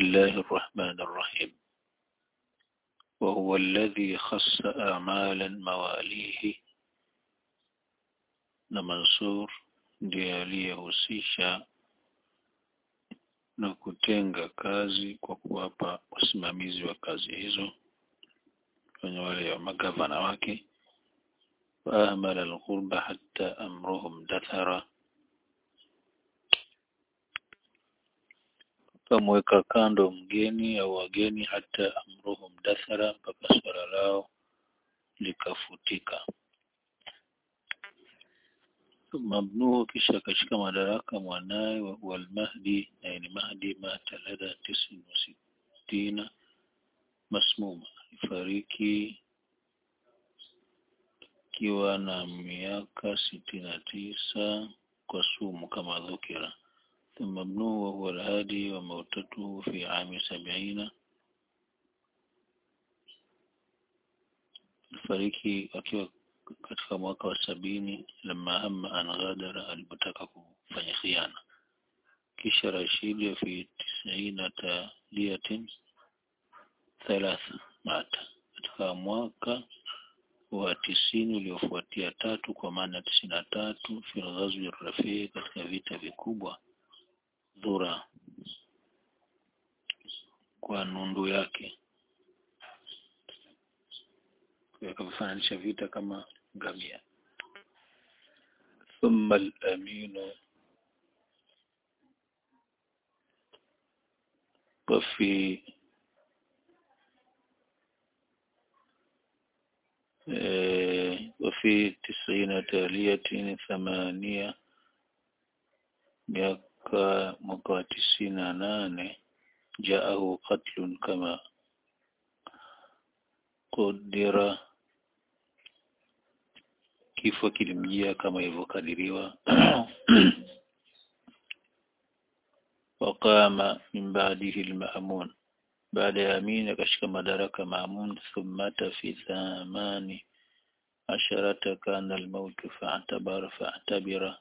الله الرحمن الرحيم وهو الذي خص أعمالا مواليه na Mansur ndiye aliyehusisha na kutenga kazi kwa kuwapa wasimamizi wa kazi hizo kwenye wale wa magavana wake waamala alghurba hatta amruhum dathara kamweka kando mgeni au wageni hata amruhum dathara mpaka swala lao likafutika mabnuhu kisha akashika madaraka mwanaye walmahdi naye ni mahdi mata lada tisin wa sittina masmuma alifariki akiwa na miaka sitini na tisa kwa sumu kama dhukira ثم ابنه وهو الهادي وموتته في عام سبعين الفريقي akiwa katika mwaka wa sabini lama hamma an ghadara alipotaka kufanya khiana kisha Rashidi fi tisaina taliyatin thalatha mata katika mwaka wa tisini uliofuatia tatu kwa maana tisini na tatu fi ghazwi rafii katika vita vikubwa dhura kwa nundu yake akavifananisha vita kama ngamia thumma al-aminu وفي وفي تسعين تالية ثمانية miaka mwaka wa tisini na nane jaahu qatlun kama qudira kifo kilimjia kama ilivyokadiriwa waqama min ba'dihi al-ma'mun baada ya Amin akashika madaraka Ma'mun thumma fi thamani asharata kana al-maut fa'tabara fa'tabira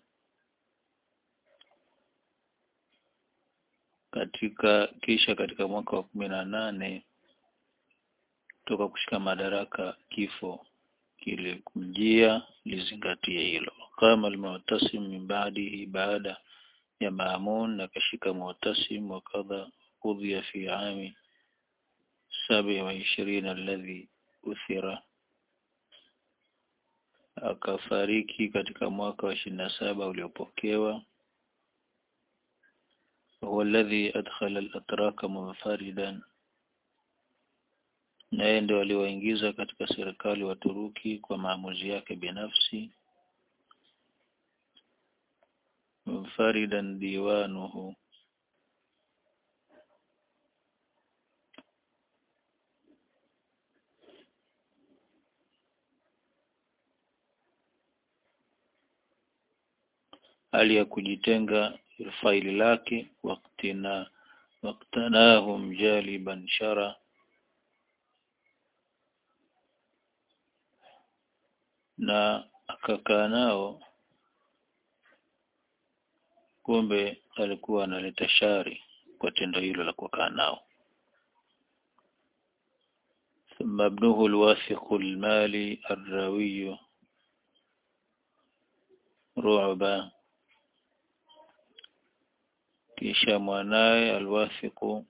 katika kisha katika mwaka wa kumi na nane toka kushika madaraka kifo kilimjia lizingatie hilo kama al-mu'tasim min ba'dihi baada ya Maamun akashika mu'tasim wa kadha udhiya fi ami sabi wa ishirini alladhi uthira akafariki katika mwaka wa ishirini na saba uliopokewa هو الذي أدخل الأتراك منفردا naye ndio aliwaingiza katika serikali wa Turuki kwa maamuzi yake binafsi munfaridan diwanuhu hali ya kujitenga faili lake waktina waktanahum jaliban shara na akakaa nao kumbe alikuwa analeta shari kwa tendo hilo la kukaa nao ثم ابنه الواثق المالي الراوي رعبا kisha mwanaye alwathiqu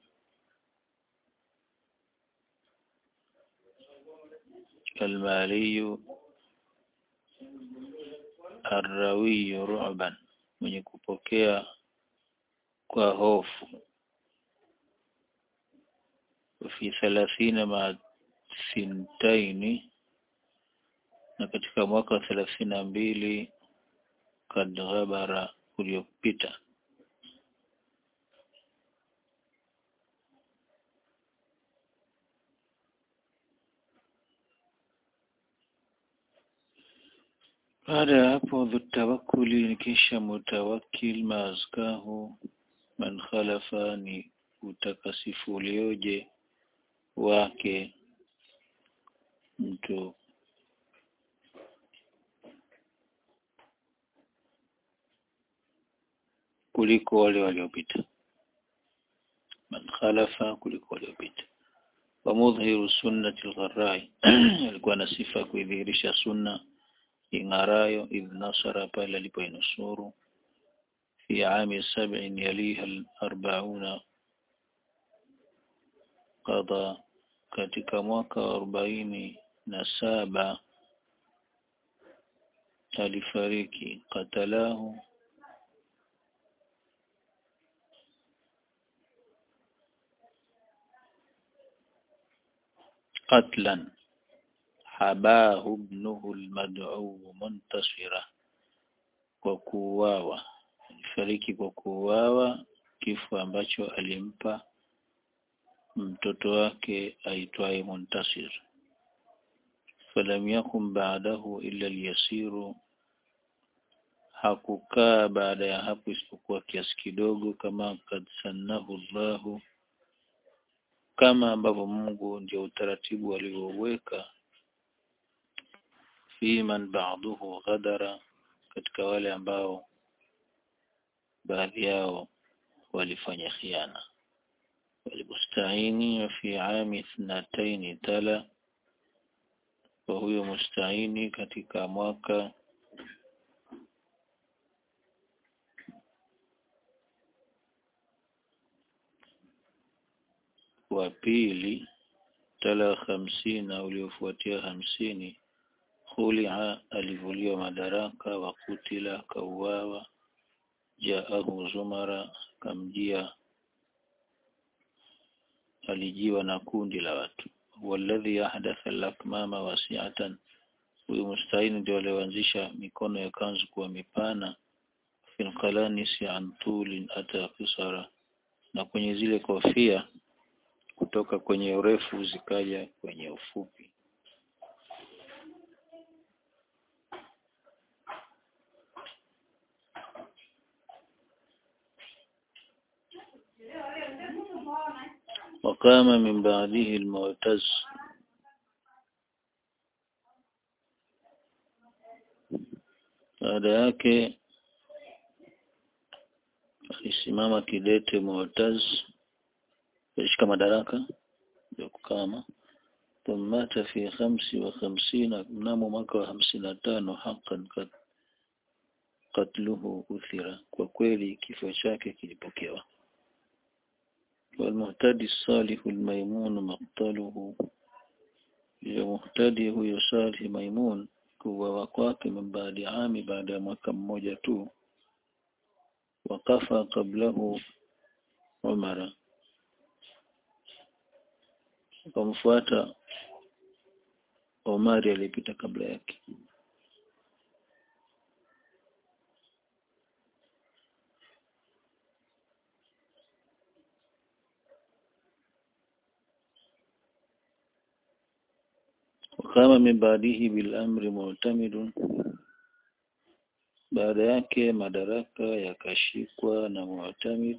almaliyu arrawiyu ru'ban mwenye kupokea kwa hofu fi thalathina ma sintaini na katika mwaka wa thelathini na mbili kad ghabara uliopita baada ya hapo dhutawakuli ni kisha mutawakil maazkahu man khalafa ni utakasifu ulioje wake mtu kuliko wale waliopita man khalafa kuliko waliopita wa mudhiru sunnati al-gharrai alikuwa na sifa ya kuidhihirisha sunna ing'arayo idh nasara pale alipoinusuru fi ami sab'in yaliha al-arba'una qada katika mwaka wa arobaini na saba alifariki qatalahu قتلا حباه ابنه المدعو منتصرا kwa kuuawa alifariki kwa kuuawa kifo ambacho alimpa mtoto wake aitwaye Muntasir falam yakun ba'dahu illa al-yasiru hakukaa baada ya hapo isipokuwa kiasi kidogo kama kad sannahu Allahu kama ambavyo Mungu ndio utaratibu aliouweka fi man ba'duhu ghadara katika wale ambao baadhi yao walifanya khiana walibustahini fi ami ithnataini tala kwa huyo mustahini katika mwaka wa pili tala hamsini uliofuatia hamsini khulia alivuliwa madaraka wa kutila kauawa jaahu zumara kamjia alijiwa na kundi la watu walladhi ahdatha al-akmama wasi'atan huyu mustahini ndio alioanzisha mikono ya kanzu kuwa mipana fil qalanisi an tulin ata qisara na kwenye zile kofia kutoka kwenye urefu zikaja kwenye ufupi وقام من بعده المعتز baada yake alisimama kidete Mu'taz alishika madaraka ya kukama thumata fi khamsi wa khamsina mnamo mwaka wa hamsini na tano haqqan kat katluhu uthira kwa kweli kifo chake kilipokewa والمهتدي الصالح الميمون مقتله المهتدي huyo salih maimun kuwa kwake min baadi ami baada ya mwaka mmoja tu wakafa kablahu Umara akamfuata Omari alipita kabla yake wakama min baadihi bil amri mu'tamidun baada yake madaraka yakashikwa na mu'tamid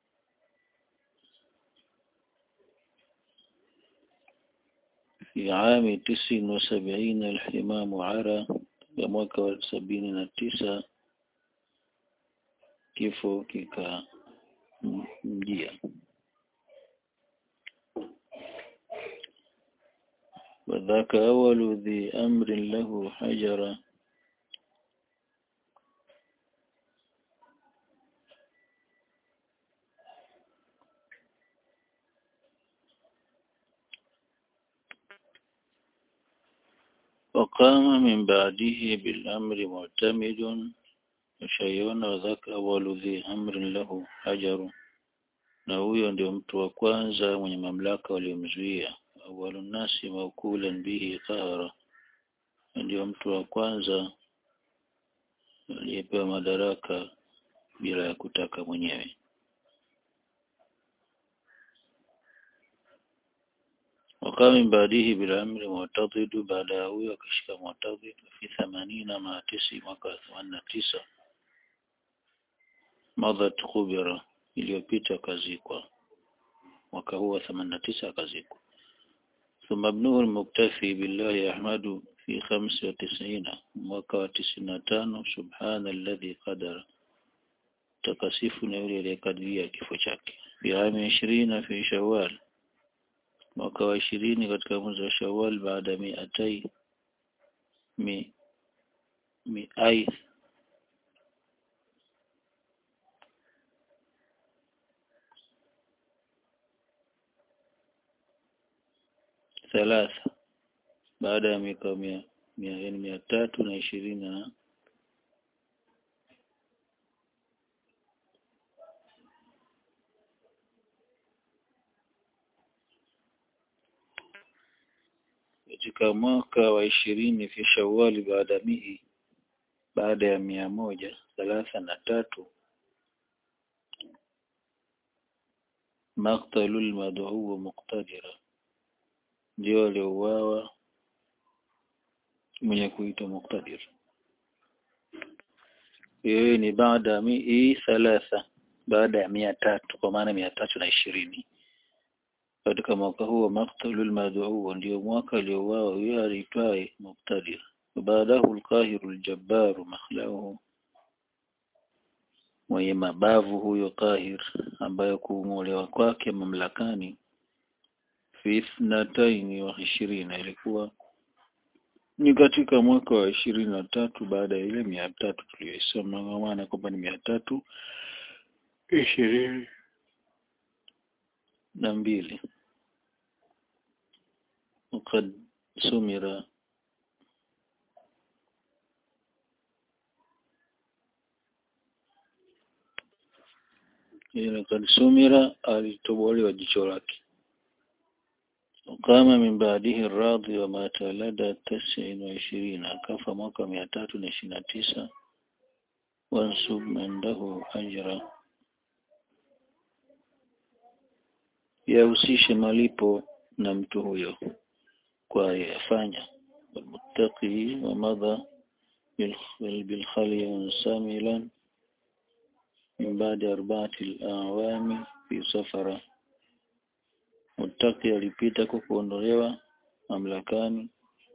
في عام تسع وسبعين الحمام عرى ya mwaka wa sabini na tisa kifo kika mjia وذاك أول ذي أمر له حجر وقام من بعده بالأمر معتمد شيئا وذاك أول ذي أمر له حجر na huyo ndio mtu wa kwanza mwenye mamlaka waliomzuia awalu nasi maukulan bihi qahara ndio mtu wa kwanza aliyepewa madaraka bila ya kutaka mwenyewe وقام من بعده بالأمر معتضد بعد huyo akashika معتضد في ثمانين مع تسع mwaka 89 مضت خبرة iliyopita akazikwa mwaka huu wa 89 akazikwa ثم ابنه المكتفي بالله أحمد في خمس وتسعين mwaka wa 95 سبحان الذي قدر takasifu na yule aliyekadiria kifo chake fi ami ishirina fi shawwal mwaka wa ishirini katika mwezi wa shawwal baada miatai mi miai thalatha baada ya miaka mia, mia, yani mia tatu na ishirini na katika mwaka wa ishirini fi shawali baada mihi baada ya mia moja thalatha na tatu maktalu lmadhuu muqtadira ndio aliouawa mwenye kuitwa muqtadir yeye ni baada mii thalatha baada ya mia tatu kwa maana mia tatu na ishirini katika mwaka huo maktalul mad'u ndio mwaka aliouawa huyo aliitwaye muqtadir baadahu alqahiru aljabbaru makhlauhu mwenye mabavu huyo qahir ambayo kuung'olewa kwake mamlakani fi ithnataini wa ishirina ilikuwa ni katika mwaka wa ishirini na tatu baada ya ile mia tatu tuliyoisoma maana kwamba ni mia tatu ishirini na mbili وقد سمر لقد سمر alitobolewa jicho lake وقام من بعده الراضي ومات لدى تسع وعشرين akafa mwaka mia tatu na ishirini na tisa wansub عنده ajra yahusishe malipo na mtu huyo kwa yafanya والمتقي ومضى بالخلي منسملا من بعد أربعة الأعوام في سفرة mutaki alipita kwa kuondolewa mamlakani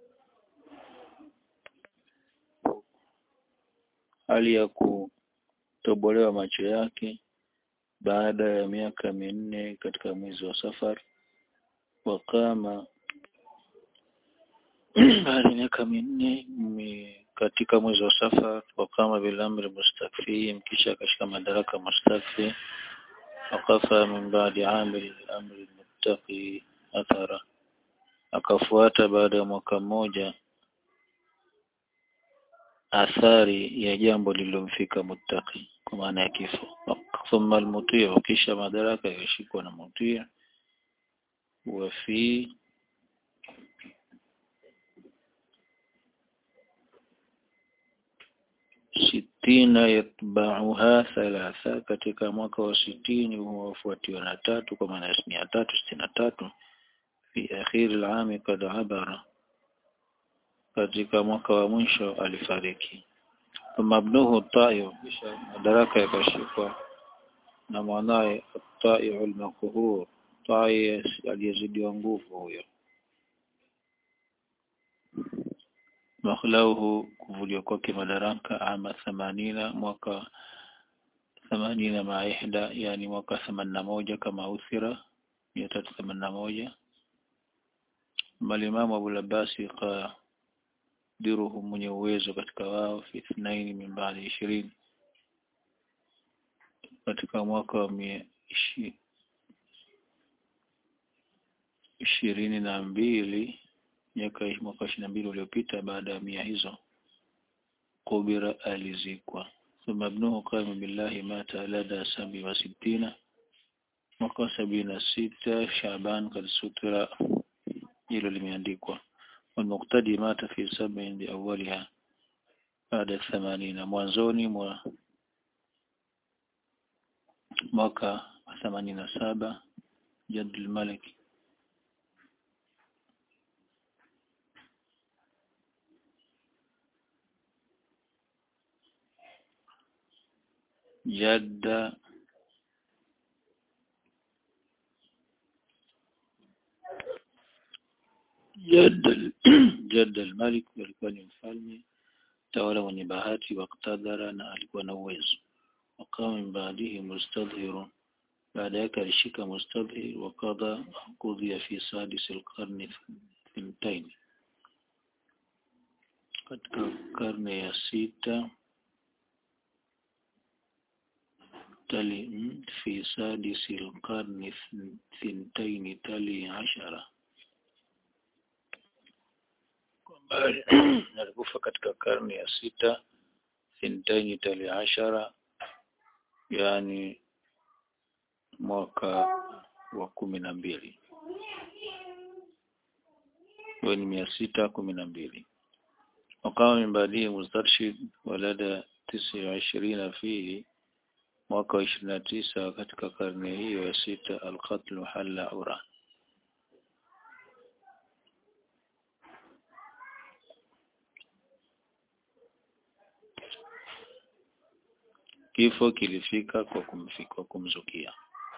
hali ya kutobolewa macho yake baada ya miaka minne katika mwezi wa safar wakama baada ya miaka minne katika mwezi wa safar wakama bilamri mustakfi kisha akashika madaraka mustakfi wakafa min baadi amiri amri muttaqi athara akafuata baada ya mwaka mmoja athari ya jambo lililomfika muttaqi kwa maana ya kifo thumma almutia kisha madaraka yashikwa na mutia wa fi sitina yatbauha thalatha katika mwaka wa sitini huwafuatiwa na tatu kwa maana ya mia tatu sitini na tatu fi akhiri alami kad abara katika mwaka wa mwisho alifariki mabnuhu tayo kisha madaraka yakashikwa na mwanaye tayo almakuhur tayo aliyezidiwa nguvu huyo makhlauhu kuvuliwa kwake madaraka ama themanina mwaka themanina maa ihda yani mwaka themanini na moja kama uthira mia tatu themanini na moja malimamu abulabasi qadiruhu mwenye uwezo katika wao fi ithnaini min baadi ishirini katika mwaka wa mia ishi, ishirini na mbili miaka mwaka ishirini na mbili uliopita baada ya mia hizo kubira alizikwa thumma ibnuhu qama billahi mata lada sabi wa sittina mwaka sabini na sita shaban kad sutira hilo limeandikwa walmuqtadi mata fi sabin biawaliha baada ya themanina mwanzoni mwa mwaka wa themanini na saba jadul malik jadda jadda jadda al-malik alikuwa ni mfalme tawala mwenye bahati wa qtadara na alikuwa na uwezo wakama min baadihi mustadhirun baada yake alishika mustadhir wa qadha qudhiya fi sadis alqarni thintain katika karne ya sita tali fi sadis alqarni thintain tali ashara kwamba alikufa katika karne ya sita thintain tali ashara yani mwaka wa kumi na mbili huyo ni mia sita kumi na mbili wakawa min baadie mustarshid walada tisi wa ishirina fihi mwaka wa ishirini na tisa katika karne hiyo ya sita alqatlu halla ura kifo kilifika kwa kumfika kwa kumzukia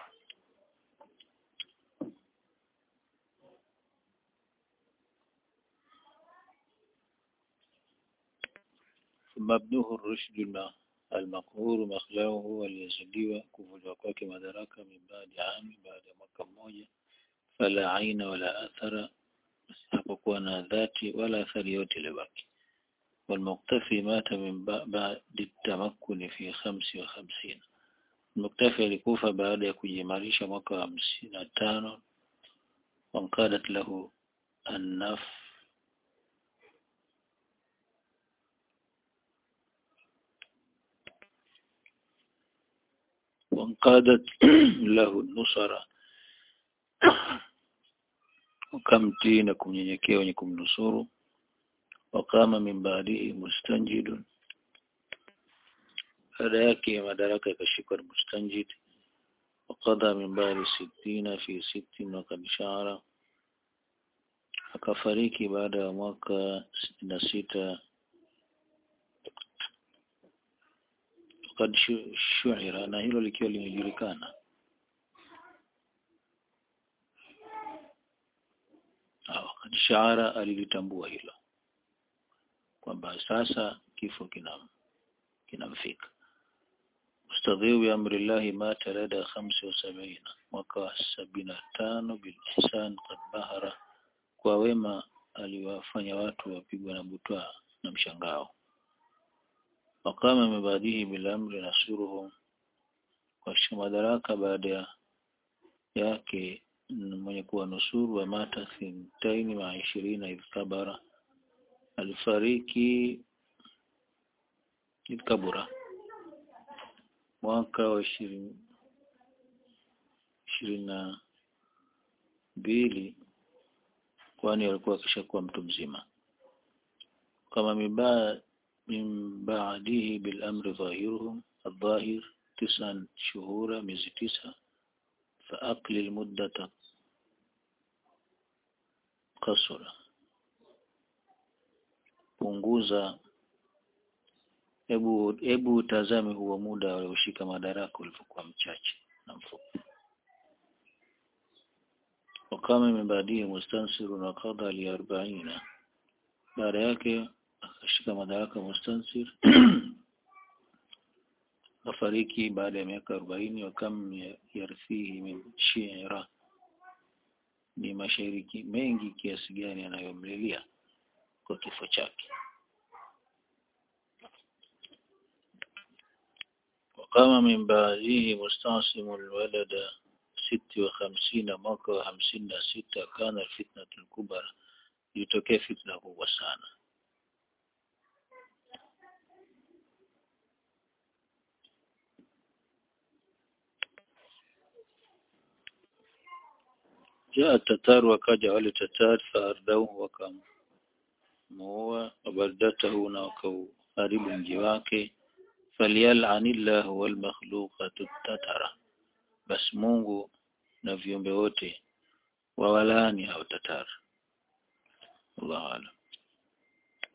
mabnuhu rushd almaqhur makhlauhu aliyezidiwa kuvuliwa kwake madaraka min baadi ami baada ya mwaka mmoja fala aina wala athara hapokuwa na dhati wala athari yote iliyobaki والمقتفي مات من بعد التمكن في خمس وخمسين المكتفي alikufa baada ya kujimarisha mwaka wa hamsini na tano وانقادت له النف وانقادت له النصرة ukamtii na kumnyenyekea wenye kumnusuru wakama min baadihi mustanjidun baada yake madaraka yakashikwa na mustanjid wakadha min baadi sittina fi sittin wakad shahara akafariki baada ya mwaka sitini na sita wakad shuhira na hilo likiwa limejulikana wakad shahara alilitambua hilo kwamba sasa kifo kinam kinamfika mustadhiu bi amrillahi mata lada khamsi wa sabina mwaka wa sabini na tano bil ihsan qad bahara kwa wema aliwafanya watu wapigwa na butwa na mshangao wakama mibadihi bil amri nasuruhum kwa madaraka baada yake mwenye kuwa nusuru wa mata thintaini ma ishirina idh kabara alifariki Kabura mwaka wa ishirini ishirini na mbili kwani alikuwa akishakuwa mtu mzima kama mibaa min baadihi bil amri dhahiruhum الظاهر تسعا شهورا miezi tisa فأقلل مدة قصرا punguza hebu hebu utazame huo muda walioshika madaraka ulivyokuwa mchache na mfupi wakama imebadili mustansiru na kadha li arobaina baada yake akashika madaraka mustansir afariki baada ya miaka arobaini wakam yarthihi min shi'ra ni mashairi mengi kiasi gani anayomlilia kwa kifo chake وقام من بعده مستعصم الولد ست وخمسين mwaka wa hamsini na sita kana الفتنة الكبرى ilitokea fitna kubwa sana jaa tatar wakaja wale tatar faardau wakamuua wabaldatahu na wakauharibu mji wake falyal'anillahu wal makhluqatu tatara bas Mungu na viumbe wote wawalaani hao tatar Allah alam